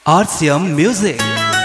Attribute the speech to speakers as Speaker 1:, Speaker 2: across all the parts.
Speaker 1: RCM Music.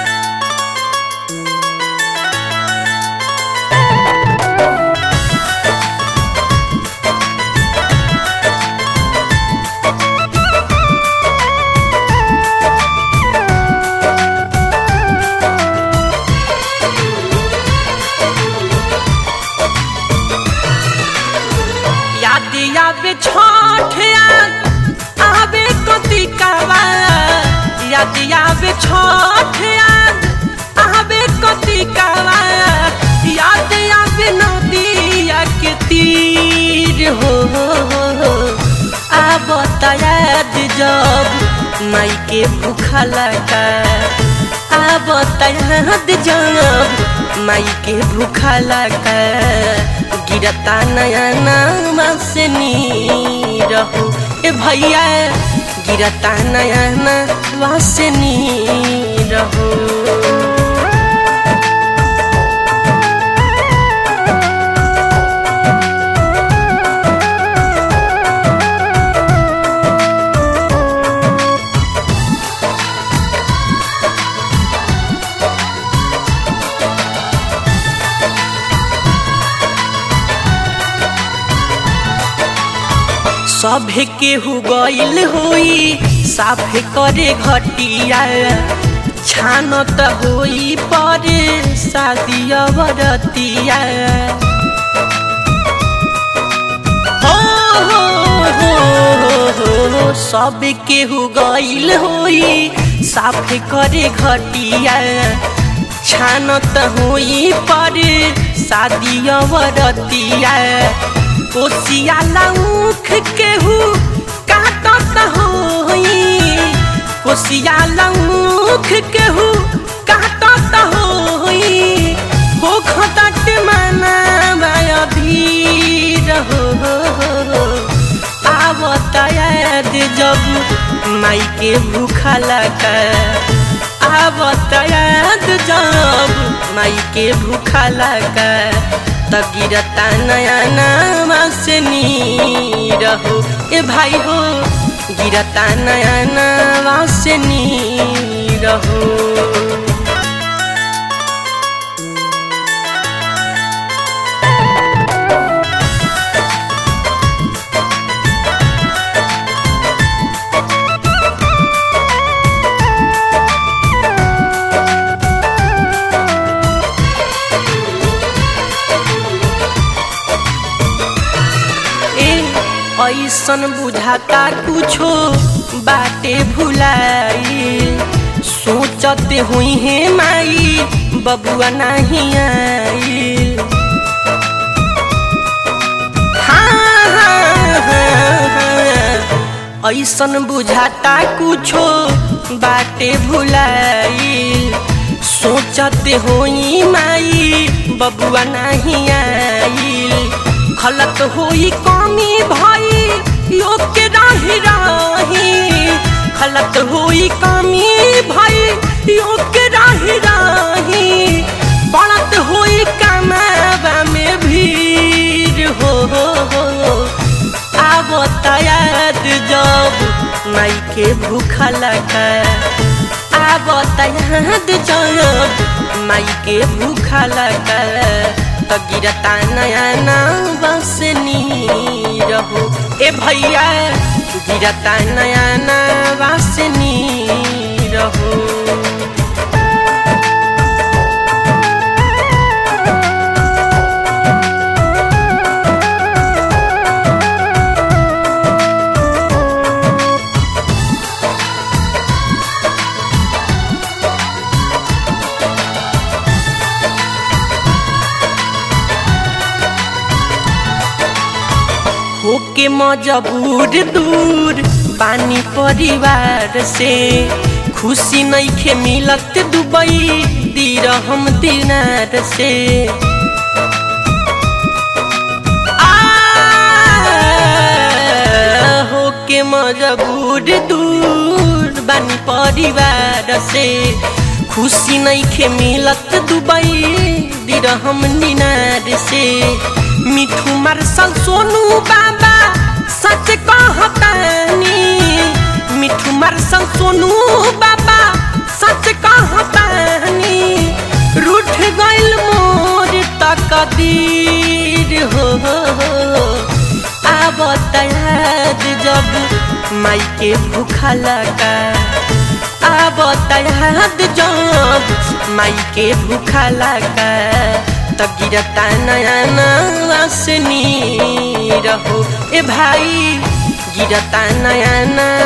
Speaker 2: याद आवे छठ याद आवे कतिकावा याद आवे छठ याद आवे कतिकावा याद आवे नदिया के तीर हो आब याद जब माई के भूखा लगा आब याद जब माई के भूखा लगा गिरता नया नामा से नी रहू ए भैया गिरता नया नामा से नी रहू सभे केहू गइल होई साफे करे घटिया छान त होई परे शादी अवरतिया हो हो हो हो हो सब केहू गइल होई साफे करे घटिया छान त होई परे शादी अवरतिया कोसिया लौख केहू काटत होई कोसिया लौख केहू काटत होई हो खटट मना भीर हो आवत याद जब माई के भूखा लगा आवत याद जब माई के भूखा लगा त गिरता नया नामा से नी रहो ए भाई हो गिरता नया नामा से नी रहो ऐसन बुझाता कुछो बाटे भुलाई सोचते हुई है माई बबुआ नहीं आई हाँ, हाँ, हाँ, हाँ। ऐसन बुझाता कुछो बाटे भुलाई सोचते होई माई बबुआ नहीं आई खलत होई कमी भाई यो के राही राही खलत होई कमी भाई यो के राही राही बढ़त होई कमावा में भीड़ हो हो हो आवत याद जब माई के भूखा लगा आवत याद जब माई के भूखा लगा त गिरता नया नाम बस नी रहो ए भैया गिरता नया नाम बस नी रहो होके मजबूर दूर पानी परिवार से खुशी नइखे मिलत दुबई दिर हम दिनार से आ, होके मजबूर दूर बानी परिवार से खुशी नइखे मिलत दुबई दिर हम दिनार से मिठू मार्शल सोनू बाबा सच कहतानी मिठू मार्शल सोनू बाबा याद जब माई के भूखा लगा आवत याद जब माई के भूखा लगा त गिरता नया नवासनी रहो ए भाई गिरता नया नया